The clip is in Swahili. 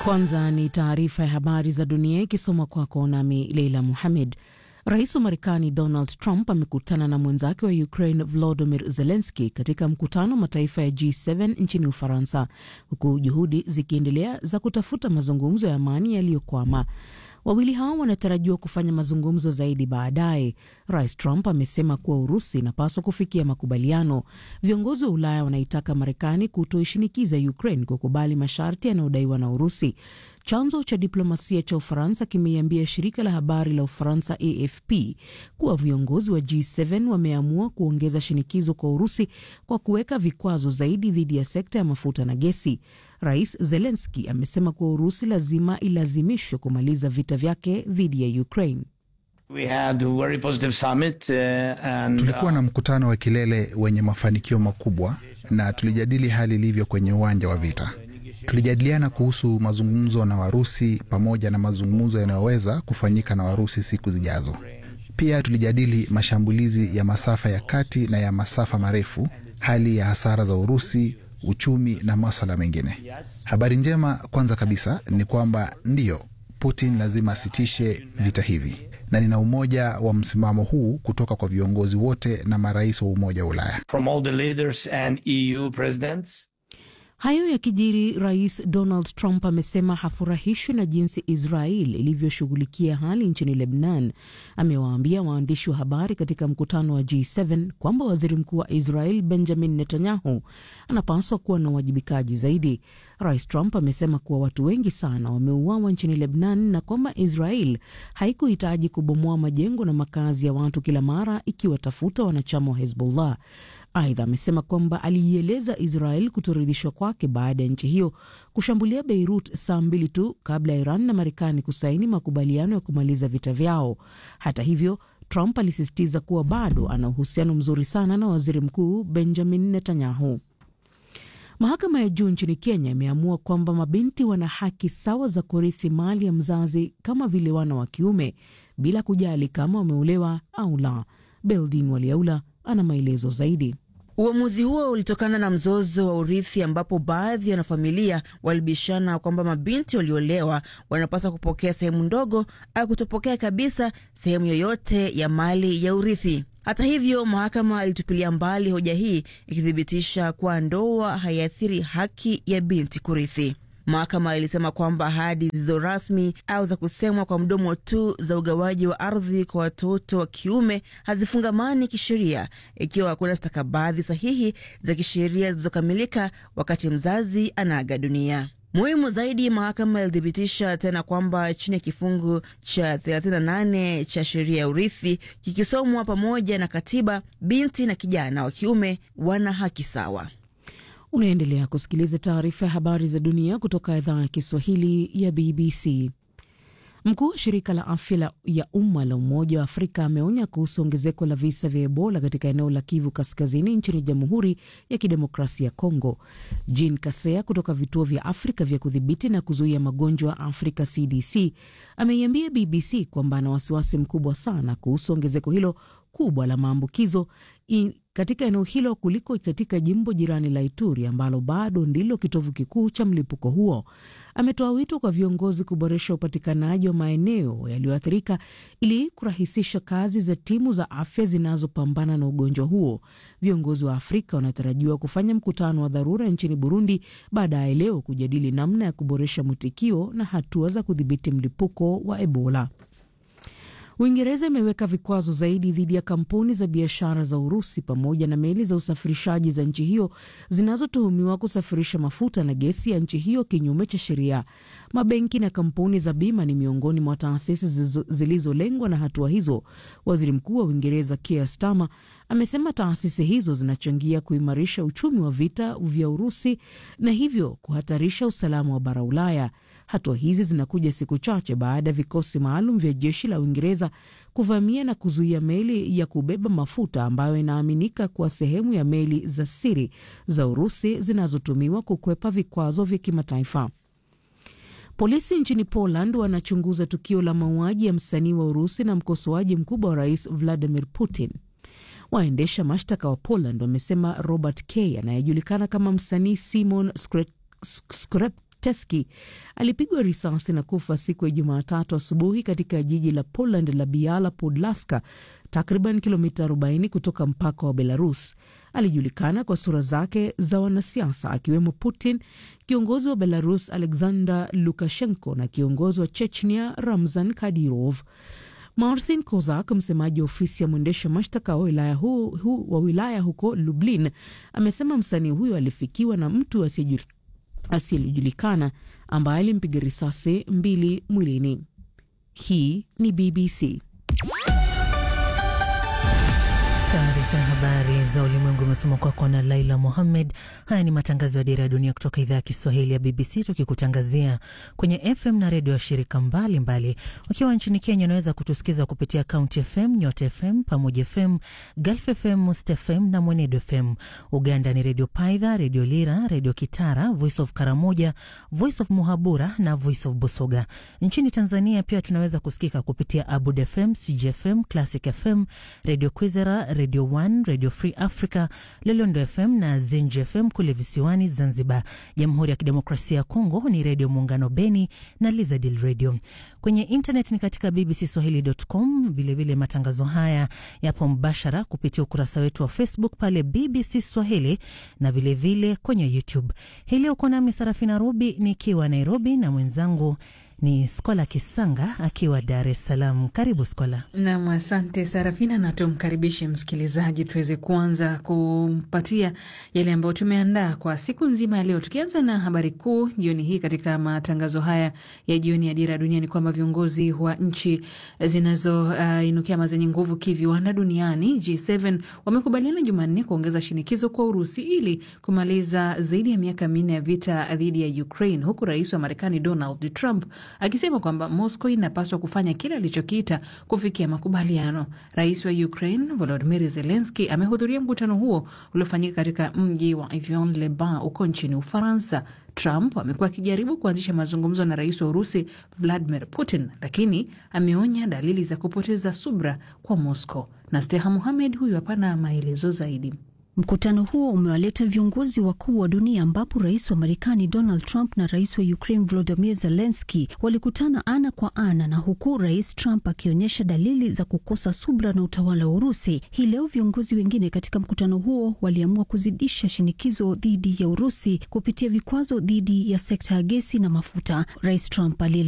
Kwanza ni taarifa ya habari za dunia ikisoma kwako nami Leila Muhamed. Rais wa Marekani Donald Trump amekutana na mwenzake wa Ukraine Volodymyr Zelensky katika mkutano wa mataifa ya G7 nchini Ufaransa, huku juhudi zikiendelea za kutafuta mazungumzo ya amani yaliyokwama. Wawili hao wanatarajiwa kufanya mazungumzo zaidi baadaye. Rais Trump amesema kuwa Urusi inapaswa kufikia makubaliano. Viongozi wa Ulaya wanaitaka Marekani kutoishinikiza Ukraine kukubali masharti yanayodaiwa na Urusi. Chanzo cha diplomasia cha Ufaransa kimeiambia shirika la habari la Ufaransa AFP kuwa viongozi wa G7 wameamua kuongeza shinikizo kwa Urusi kwa kuweka vikwazo zaidi dhidi ya sekta ya mafuta na gesi. Rais Zelensky amesema kuwa Urusi lazima ilazimishwe kumaliza vita vyake dhidi ya Ukraine. We had a very positive summit, uh, and, Tulikuwa na mkutano wa kilele wenye mafanikio makubwa na tulijadili hali ilivyo kwenye uwanja wa vita. Tulijadiliana kuhusu mazungumzo na Warusi pamoja na mazungumzo yanayoweza kufanyika na Warusi siku zijazo. Pia tulijadili mashambulizi ya masafa ya kati na ya masafa marefu, hali ya hasara za Urusi, uchumi na maswala mengine. Habari njema kwanza kabisa ni kwamba ndiyo, Putin lazima asitishe vita hivi, na nina umoja wa msimamo huu kutoka kwa viongozi wote na marais wa Umoja wa Ulaya. from all the leaders and EU presidents. Hayo yakijiri, Rais Donald Trump amesema hafurahishwi na jinsi Israel ilivyoshughulikia hali nchini Lebanon. Amewaambia waandishi wa habari katika mkutano wa G7 kwamba waziri mkuu wa Israel Benjamin Netanyahu anapaswa kuwa na uwajibikaji zaidi. Rais Trump amesema kuwa watu wengi sana wameuawa nchini Lebanon na kwamba Israel haikuhitaji kubomoa majengo na makazi ya watu kila mara ikiwatafuta wanachama wa Hezbollah. Aidha, amesema kwamba aliieleza Israel kutoridhishwa kwake baada ya nchi hiyo kushambulia Beirut saa mbili tu kabla ya Iran na Marekani kusaini makubaliano ya kumaliza vita vyao. Hata hivyo, Trump alisisitiza kuwa bado ana uhusiano mzuri sana na waziri mkuu Benjamin Netanyahu. Mahakama ya juu nchini Kenya imeamua kwamba mabinti wana haki sawa za kurithi mali ya mzazi kama vile wana wa kiume bila kujali kama wameolewa au la. Beldin Waliaula ana maelezo zaidi. Uamuzi huo ulitokana na mzozo wa urithi ambapo baadhi ya wanafamilia walibishana kwamba mabinti waliolewa wanapaswa kupokea sehemu ndogo au kutopokea kabisa sehemu yoyote ya mali ya urithi. Hata hivyo, mahakama ilitupilia mbali hoja hii ikithibitisha kuwa ndoa haiathiri haki ya binti kurithi. Mahakama ilisema kwamba ahadi zisizo rasmi au za kusemwa kwa mdomo tu za ugawaji wa ardhi kwa watoto wa kiume hazifungamani kisheria ikiwa hakuna stakabadhi sahihi za kisheria zilizokamilika wakati mzazi anaaga dunia. Muhimu zaidi, mahakama ilithibitisha tena kwamba chini ya kifungu cha 38 cha sheria ya urithi kikisomwa pamoja na katiba, binti na kijana wa kiume wana haki sawa. Unaendelea kusikiliza taarifa ya habari za dunia kutoka idhaa ya Kiswahili ya BBC. Mkuu wa shirika la afya ya umma la Umoja wa Afrika ameonya kuhusu ongezeko la visa vya Ebola katika eneo la Kivu Kaskazini nchini Jamhuri ya Kidemokrasia ya Kongo. Jean Kasea kutoka vituo vya Afrika vya kudhibiti na kuzuia magonjwa Afrika CDC ameiambia BBC kwamba ana wasiwasi mkubwa sana kuhusu ongezeko hilo kubwa la maambukizo katika eneo hilo kuliko katika jimbo jirani la Ituri ambalo bado ndilo kitovu kikuu cha mlipuko huo. Ametoa wito kwa viongozi kuboresha upatikanaji wa maeneo yaliyoathirika ili kurahisisha kazi za timu za afya zinazopambana na ugonjwa huo. Viongozi wa Afrika wanatarajiwa kufanya mkutano wa dharura nchini Burundi baadaye leo kujadili namna ya kuboresha mwitikio na hatua za kudhibiti mlipuko wa Ebola. Uingereza imeweka vikwazo zaidi dhidi ya kampuni za biashara za Urusi pamoja na meli za usafirishaji za nchi hiyo zinazotuhumiwa kusafirisha mafuta na gesi ya nchi hiyo kinyume cha sheria. Mabenki na kampuni za bima ni miongoni mwa taasisi zilizolengwa na hatua hizo. Waziri Mkuu wa Uingereza Keir Starmer amesema taasisi hizo zinachangia kuimarisha uchumi wa vita vya Urusi na hivyo kuhatarisha usalama wa bara Ulaya. Hatua hizi zinakuja siku chache baada ya vikosi maalum vya jeshi la Uingereza kuvamia na kuzuia meli ya kubeba mafuta ambayo inaaminika kuwa sehemu ya meli za siri za Urusi zinazotumiwa kukwepa vikwazo vya kimataifa. Polisi nchini Poland wanachunguza tukio la mauaji ya msanii wa Urusi na mkosoaji mkubwa wa rais Vladimir Putin. Waendesha mashtaka wa Poland wamesema Robert K anayejulikana kama msanii Simon Skret Teski alipigwa risasi na kufa siku ya Jumatatu asubuhi katika jiji la Poland la Biala Podlaska, takriban kilomita 40 kutoka mpaka wa Belarus. Alijulikana kwa sura zake za wanasiasa akiwemo Putin, kiongozi wa Belarus Alexander Lukashenko na kiongozi wa Chechnia Ramzan Kadyrov. Marcin Kozak, msemaji wa ofisi ya mwendesha mashtaka wa wilaya, hu, hu, wa wilaya huko Lublin, amesema msanii huyo alifikiwa na mtu asiyejulikana ambaye alimpiga risasi mbili mwilini. Hii ni BBC. Taarifa ya habari za ulimwengu imesoma kwako na Laila Mohammed. Haya ni matangazo ya Dira ya Dunia kutoka idhaa ya Kiswahili ya BBC, tukikutangazia kwenye FM na redio ya shirika mbalimbali. Ukiwa nchini Kenya, unaweza kutusikiza kupitia County FM, Nyota FM, Pamoja FM, Gulf FM, Must FM na Mwenedo FM. Uganda ni Redio Paidha, Redio Lira, Redio Kitara, Voice of Karamoja, Voice of Muhabura na Voice of Busoga. Nchini Tanzania pia tunaweza kusikika kupitia Abud FM, CGFM, Classic FM, Redio Kwizera, Radio One, Radio Free Africa, Lolondo FM na Zenji FM kule visiwani Zanzibar. Jamhuri ya Kidemokrasia ya Kongo ni Redio Muungano Beni na Lizadil Radio. Kwenye internet ni katika bbcswahili.com. Vilevile matangazo haya yapo mbashara kupitia ukurasa wetu wa Facebook pale BBC Swahili na vilevile vile kwenye YouTube. Hii leo uko nami Sarafina Rubi nikiwa Nairobi na mwenzangu ni Skola Kisanga akiwa Dar es Salaam. Karibu Skola. Nam, asante Sarafina, na tumkaribishe msikilizaji tuweze kuanza kumpatia yale ambayo tumeandaa kwa siku nzima ya leo, tukianza na habari kuu jioni hii. Katika matangazo haya ya jioni ya Dira ya Dunia ni kwamba viongozi wa nchi zinazoinukia uh, ama zenye nguvu kiviwanda duniani G7 wamekubaliana Jumanne kuongeza shinikizo kwa Urusi ili kumaliza zaidi ya miaka minne ya vita dhidi ya Ukraine, huku rais wa Marekani Donald Trump akisema kwamba Moscow inapaswa kufanya kile alichokiita kufikia makubaliano. Rais wa Ukraine Volodymyr Zelensky amehudhuria mkutano huo uliofanyika katika mji wa Avion-le-Bain huko nchini Ufaransa. Trump amekuwa akijaribu kuanzisha mazungumzo na rais wa Urusi Vladimir Putin, lakini ameonya dalili za kupoteza subra kwa Moscow. Na Steha Muhamed huyu hapana maelezo zaidi. Mkutano huo umewaleta viongozi wakuu wa dunia ambapo rais wa Marekani Donald Trump na rais wa Ukraine Volodymyr Zelensky walikutana ana kwa ana, na huku rais Trump akionyesha dalili za kukosa subra na utawala wa Urusi. Hii leo viongozi wengine katika mkutano huo waliamua kuzidisha shinikizo dhidi ya Urusi kupitia vikwazo dhidi ya sekta ya gesi na mafuta. Rais Trump